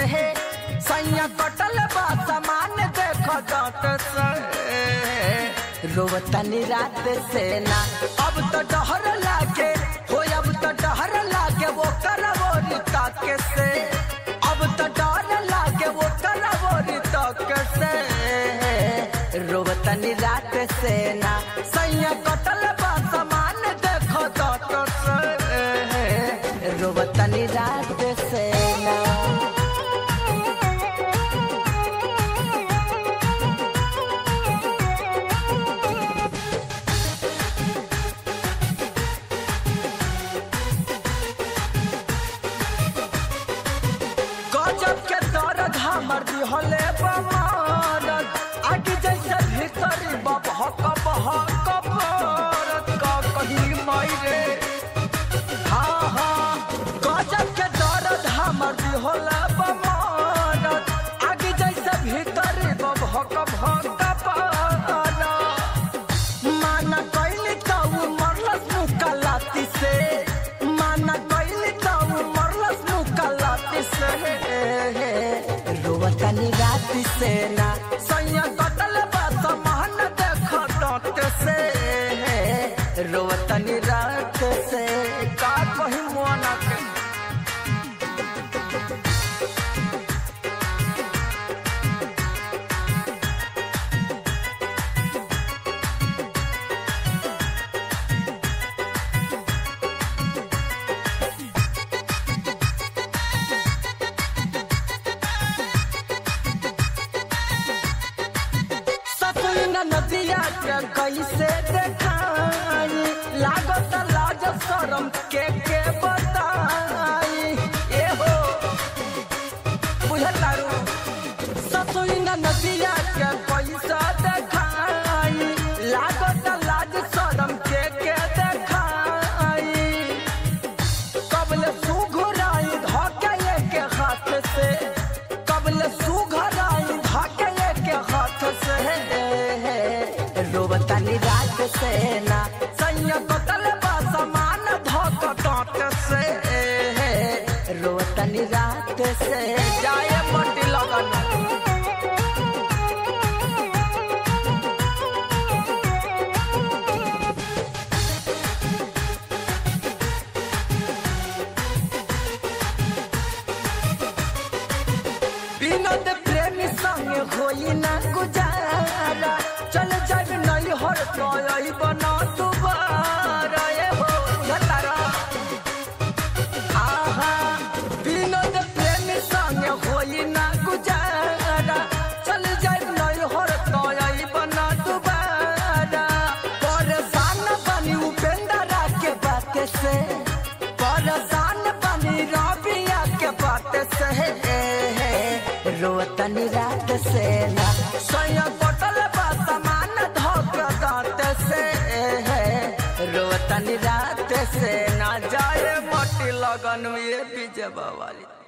से सैया कटल बा सामान देख दांत से रोवतनी रात से ना अब तो डहर लागे हो अब तो डहर लागे वो करवोरी ताके से अब तो डर लागे वो करवोरी ताके से रोवतनी रात से ना सैया कटल बा सामान देख दांत से रोवतनी रात से ना गजब के दर्द हमर दिहले बमारत आगे जैसे भीतरी बबहक बहक बरत का कहीं मायरे हाँ हाँ गजब के दर्द हमर दिहले बमारत आगे जैसे भीतरी बबहक बहक बरत माना कैली ताऊ मरलस मुकलाती से माना कैली ताऊ मरलस मुकलाती से रोवतनी राती से ना सैया कटल बा समान देख डांट से रोवतनी रात से का कही मोना के सतुंगा नदिया के कैसे देखाई लागत लाज शरम के के बताई ए हो बुझतारू सतुंगा नदिया के कैसे देखाई लागत लाज शरम के के देखाई कबल सुघराई धके के हाथ से कबल सुघराई धके के हाथ से रोबतानी रात से ना सैया कतल बा समान धक टाट से रोबतानी रात से जाए मटी लगन विनोद प्रेमी संग होई ना गुजारा चल जाब नहीं हर कई बना दोबारा ए हो घतारा आहा विनोद प्रेमी संग होई ना गुजारा चल जाब नहीं हर कई बना दोबारा परेशान बनी उपेंद्रा के बात से परेशान बनी रबिया के बात से रोतनी रात से ना सोया बटल बा समान धोक दांत से रोतनी रात से ना जाए मटी लगन ये बीजे वाली